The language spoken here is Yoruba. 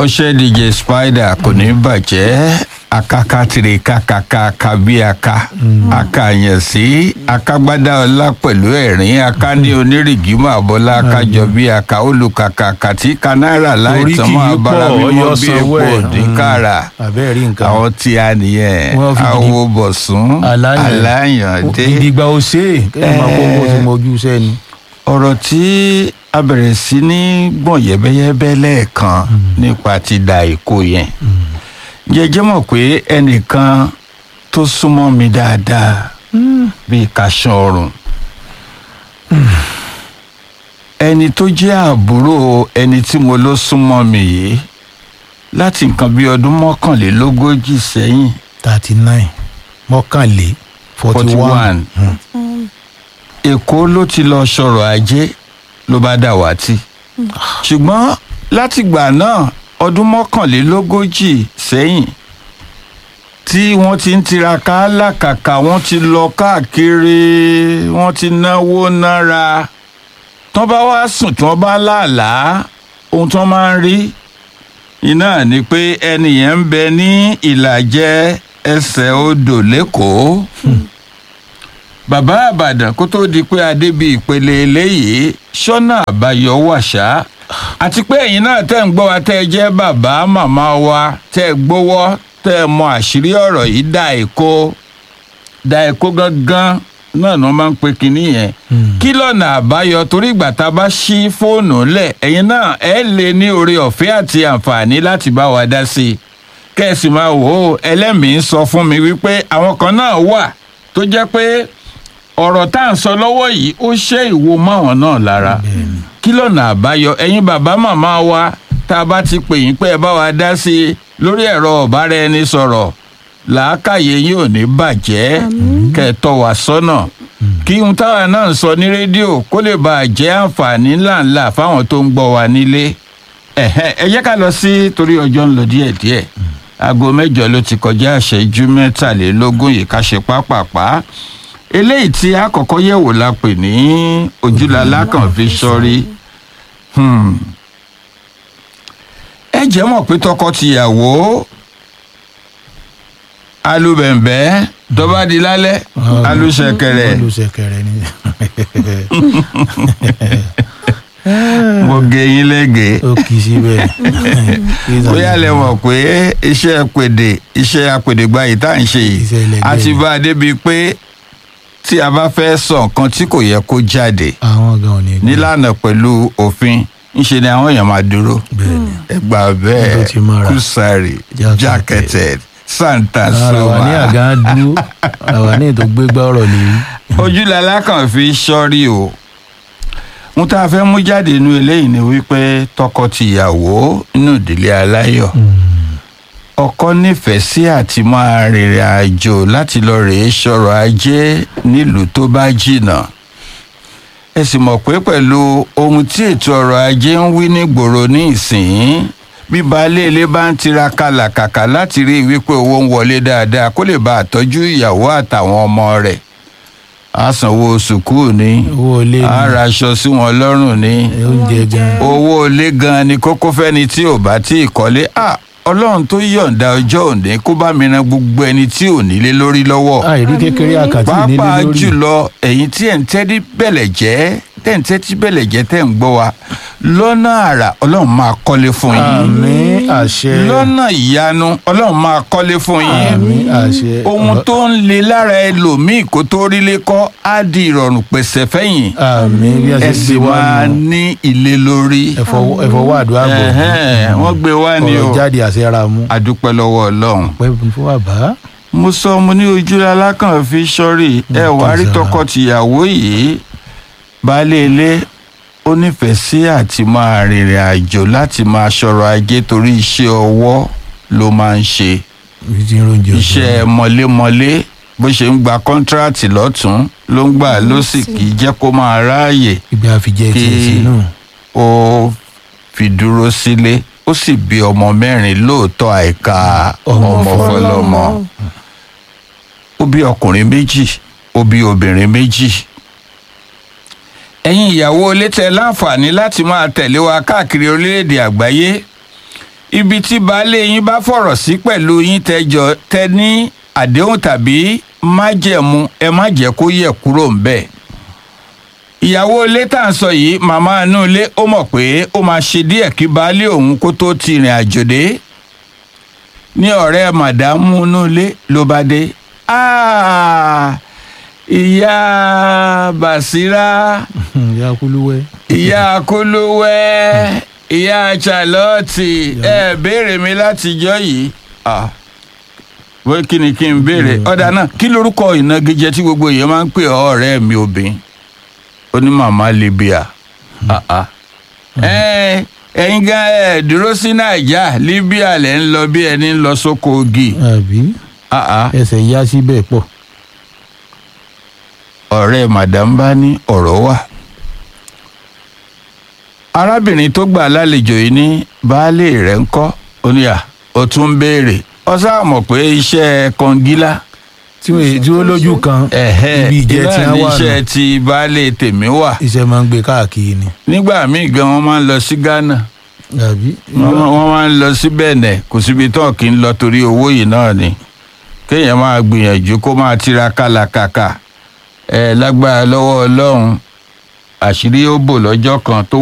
ọṣẹ dj spider kò ní bàjẹ́ akakatiri kakaka bí aka akàyàn sí akagbádá ọlá pẹ̀lú ẹ̀rín akáni onírìgímọ̀ àbọ̀lá akájọ bí aka olùkàkà kàtí kanáírà Orí láìtàn kì í máa bára pọ̀, mímọ́ ọyọ́ bí sanwó epo ẹ̀. òdìkàrà àbẹ́ẹ̀ rí nǹkan. àwọn tí a nìyẹn Wọ́n fi gidi- awo bọ̀sùn Aláyàn. aláyàndé gidigba ó ṣe é kéèyàn máa kó owó tí mo ojú sẹ́ni. ọ̀rọ̀ tí a bẹ̀rẹ̀ sí ní gbọ̀n yẹ́bẹ́yẹ́bẹ́ lẹ́ẹ̀kan nípa ti da èkó yẹn jẹjẹ́ mọ̀ pé ẹnìkan tó súnmọ́ mi dáadáa bíi kàṣán ọrùn ẹni tó jẹ́ àbúrò ẹni tí mo ló súnmọ́ mi yìí láti nǹkan bíi ọdún mọ́kànlélógójì sẹ́yìn thirty nine mọ́kànlé forty one. 41 èkó ló ti lọ sọ̀rọ̀ ajé ló bá dàwátì ṣùgbọ́n látìgbà náà ọdún mọ́kànlélógójì sẹ́yìn tí wọ́n ti ń tiraka lákàkà wọ́n ti lọ káàkiri wọ́n ti náwó nára tán bá wá sùn tí wọ́n bá láàlàá ohun tí wọ́n máa ń rí iná ni pé ẹni yẹn ń bẹ ní ìlàjẹ ẹsẹ̀ odò lẹ́kọ̀ọ́ bàbá àbàdàn kó tó di pé adébí ìpele eléyìí ṣọ́nà àbáyọ wàṣá àti pé ẹ̀yin náà tẹ́ ń gbọ́ wa tẹ́ ẹ jẹ́ bàbá màmá wa tẹ́ ẹ gbowó tẹ́ ẹ mọ àṣírí ọ̀rọ̀ yìí dá èkó dá èkó gangan náà ni wọ́n máa ń pe kinní yẹn kí lọ́nà àbáyọ torí ìgbà tá a bá ṣí fóònù lẹ̀ ẹ̀yin náà ẹ lè ní oore ọ̀fẹ́ àti àǹfààní láti bá wa dá sí i kẹ́sì máa wò ó ẹlẹ́mìí sọ fún mi wípé àwọn kan náà wà tó jẹ́ pé ọ̀rọ̀ tá à ń sọ lọ́wọ́ yìí ó ṣe ìwo máwọn náà lára kí lọ́nà àbáyọ ẹ̀yin bàbá màmá wa tá a bá ti pè yín pé ẹ bá wa dá sí i lórí ẹ̀rọ ọ̀bára ẹni sọ̀rọ̀ làákàyè yín ò ní bàjẹ́ kẹ́ ẹ tọ́ wa sọ́nà kí ohun táwa náà ń sọ ní rédíò kó lè bàa jẹ́ àǹfààní ńláńlá fáwọn tó ń gbọ́ wa nílé ẹ̀hẹ́, ẹ jẹ́ ká lọ sí torí ọjọ́ ń lọ díẹ̀díẹ̀ aago mẹ́jọ ló ti kọjá àṣẹjú mẹ́tàlélógún yìí ká ṣe pápápá eléyìí tí àkọ́kọ́ yẹ̀wò la pè ní ojúlalá kan fi sọ́rí Hmm. ẹ jẹ́ mọ̀ pé tọkọ-tìyàwó alubẹ̀ǹbẹ́ tọ́ba di lálẹ́ alùsẹ̀kẹ̀rẹ̀ olùsẹ̀kẹ̀rẹ̀ ni. mo gé yín lẹ́gẹ̀ẹ́ ó kì í síbẹ̀. bóyá lẹ mọ̀ pé iṣẹ́ pèdè iṣẹ́ apèdègbà yìí tá à ń ṣe yìí Iṣẹ́ ẹlẹgẹ́ a ti ni. bá a débi pé tí a bá fẹ́ sọ nǹkan tí kò yẹ kó jáde àwọn gan ò ní gbọ́. nílànà pẹ̀lú òfin ńṣe ni àwọn èèyàn máa dúró Bẹ́ẹ̀ni. ẹgbà Tó bẹ́ẹ̀ ti mọ́ra. kùsàrì Jákẹ́tẹ̀. jákẹ́tẹ̀ santa ara wa ní soma àgá dúró àwa ní ètò gbégbá ọ̀rọ̀ lèyí. ojúlala kan fi sọ́rí o ohun tá a fẹ́ mú jáde nínú eléyìí ni wípé tọkọ-tìyàwó nínú ìdílé aláyọ̀ ọkọ nífẹ̀ẹ́ sí àti máa rìnrìn àjò láti lọ rèé sọ̀rọ̀ ajé nílùú tó bá jìnnà ẹ sì mọ̀ pé pẹ̀lú ohun tí ètò ọrọ̀ ajé ń wí nígboro ní ìsìn bí baálé ilé bá ń tiraka làkàkà láti rí i wípé owó ń wọlé dáadáa kó lè bá àtọ́jú ìyàwó àtàwọn ọmọ rẹ̀ á sanwó sùkúù ní owó ilé á ni raṣọ sí wọn lọ́rùn ní oúnjẹ gan. owó ilé gan ni kókó fẹ́ni tí ò bá tí ì kọ́lé à ọlọ́run tó yọ̀ǹda ọjọ́ òní kó bá mi ran gbogbo ẹni tí ò nílé lórí lọ́wọ́ àìrí kékeré àkàtì nílé pàápàá lórí. jùlọ ẹ̀yin tí ẹ̀ ń tẹ́tí bẹ̀lẹ̀ jẹ́ tẹ́ ń tẹ́tí bẹ̀lẹ̀ jẹ́ tẹ́ ń gbọ́ wa lọ́nà àrà ọlọ́run máa kọ́lé fún yín àmín àṣẹ. lọ́nà ìyanu ọlọ́run máa kọ́lé fún yín àmín àṣẹ. ohun tó ń le lára ẹlòmíì kó tó rílé kọ́ á di ìrọ̀rùn pèsè fẹ́yìn àmín bí a ẹ ṣe sì gbé wá máa nù. ní ilé lórí ẹ̀fọ́ wà àdúrà bò. Ẹ̀hẹ́n, wọ́n gbé wá ní o ọ̀rọ̀ jáde àṣẹ ra mú. adúpẹ́ lọ́wọ́ ọlọ́run pẹ́ fún bàbá. mo sọ mo ní ojú alákàn fi sọrí ẹ wá rí kẹsàn-án. tọkọtìyàwó yìí baálé ilé ó nífẹ̀ẹ́ sí àti máa rìnrìn àjò láti máa ṣọrọ̀ ajé torí iṣẹ́ ọwọ́ ló máa ń ṣe ibi tí ń ronjò. iṣẹ́ mọlémọlé bó ṣe ń gba kọ́ńtíráàtì lọ́tún ló ń gbà lọ́sì kì í jẹ́ kó máa ráàyè ibi àfijẹ́ tiẹ̀ kí sínú. ó fi dúró sílé ó sì bí ọmọ mẹ́rin lóòótọ́ àìka Ọmọ ọmọ fọlọ́mọ ó bí ọkùnrin méjì ó bí obìnrin méjì ẹ̀yin ìyàwó ilé tẹ láǹfààní láti máa tẹ̀lé wa káàkiri orílẹ̀-èdè àgbáyé ibi tí baálé yín bá fọ̀rọ̀ sí pẹ̀lú yín tẹjọ tẹ ní àdéhùn tàbí májẹ̀mú ẹ má jẹ́ kó yẹ̀ kúrò ńbẹ̀ ìyàwó ilé tá à ń sọ yìí màmá inú ilé ó mọ̀ pé ó máa ṣe díẹ̀ kí baálé òun kó tó ti rìn àjò dé ní ọ̀rẹ́ màdámù inú ilé ló bá dé Ah, ìyá Bàsírá ìyá kúlúwẹ́. ìyá kúlúwẹ́ ìyá Charlotte ẹ béèrè mi látijọ́ yìí Ah, bó kí ni kí n béèrè ọ̀dà náà kí lorúkọ ìnagijẹ tí gbogbo èèyàn máa ń pè ọ́ ọ̀rẹ́ mi obìnrin ó ní màmá Libya Ah, ah. Ẹ, ẹ̀yin gan ẹ̀ dúró sí Nàìjà Libya lẹ́ ń lọ bí ẹni ń lọ sóko ogi àbí Ah, ah. ẹsẹ̀ yá síbẹ̀ pọ̀. ọ̀rẹ́ madam bá ní ọ̀rọ̀ wà. arábìnrin tó gbà lálejò yìí ní baálé rẹ̀ ń kọ́ oníyà ó tún ń béèrè ó sáà mọ̀ pé iṣẹ́ kọngílá tí wọ́n tí wọ́n lójú kan ibi ìjẹ́ tí iná wọ́n wà nù níṣẹ́ ti baálé tèmi wà iṣẹ́ máa ń gbé káàkiri ni. nígbà míì gan wọ́n máa ń lọ sí Ghana àbí wọ́n máa- wọ́n máa ń lọ sí Benin kò síbi tán kì í lọ torí owó yìí náà ni kéèyàn máa gbìyànjú kó máa tiraka làkàkà ẹ lágbára lọ́wọ́ Ọlọ́run àṣírí ó bò lọ́jọ́ kan tó